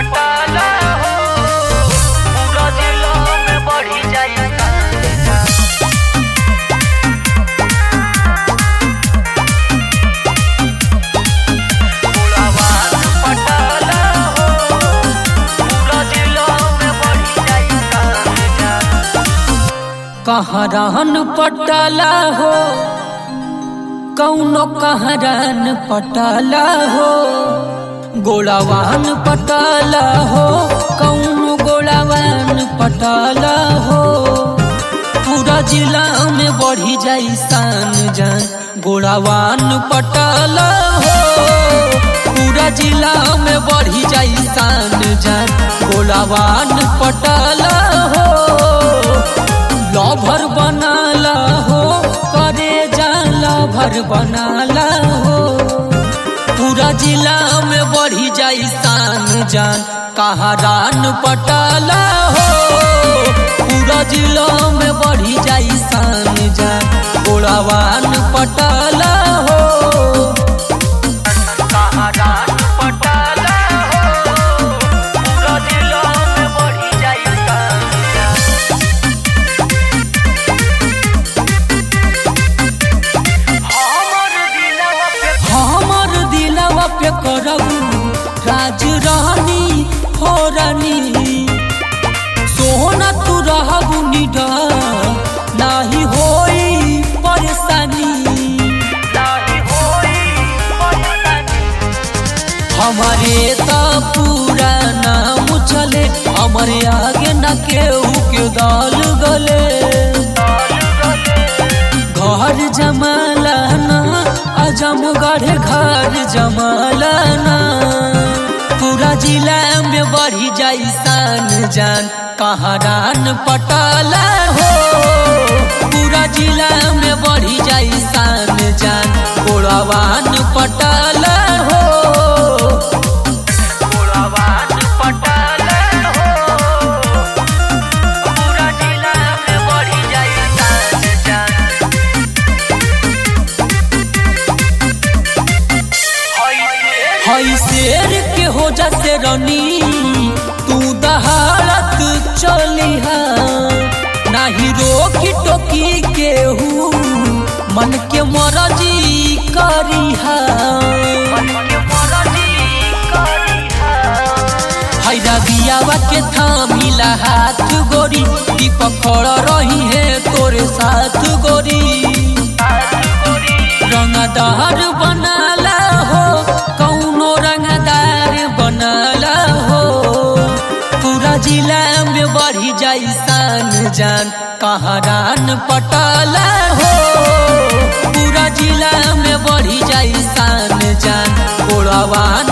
पटाला हो पूरा जिला में बढ़ी जाई गुलाबान पटाला हो पूरा जिला में बढ़ी जाई कहरान पटाला हो कौनो कहरान पटाला हो गोलावान पटाला हो कौनो गोलावान पटाला हो पूरा जिला में बढ़ी जाई शान जान गोलावान पटाला हो पूरा जिला में बढ़ी जाई शान जान गोलावान पटाला हो लभर बनाला हो करे जा लभर बनाला हो पूरा जिला में बढ़ी जाई शान जान कहारान पटाला हो पूरा जिला में बढ़ी जाई शान जान गोड़ावान पटाला हो कहारान पटाला हो पूरा जिला में बढ़ी जाई हमर दिलवा पे हमर दिलवा पे करबू राज रानी हो रानी सोना तू रहबू निडर नाही होई परेशानी नाही होई परेशानी हमारे त पूरा नाम चले हमारे आगे न केहू के दाल गले घर जमालाना अजमगढ़ घर जमालाना पूरा जिला में बढ़ी जाई शान जान कहारान पटाला हो पूरा जिला में बढ़ी जाई शान जान गोड़ावान पटाला हो गुलाबान पटाला हो पूरा जिला में बढ़ी जाई शान जान होई से हई शेर के हो जाते रनी तू दहाड़त चलिहा नाही रोकी टोकी केहू मन के मरजी करिहा मन के मरजी करिहा हई रबियावा के थामिला हाथ गोरी दीपक खड़ रही है तोरे साथ गोरी रंगदार बनाला हो कौनो रंगदार बनाला हो पूरा जिला में बढ़ी जाई शान जान कहारान पटाला हो पूरा जिला में बढ़ी जाई शान जान गोड़ावान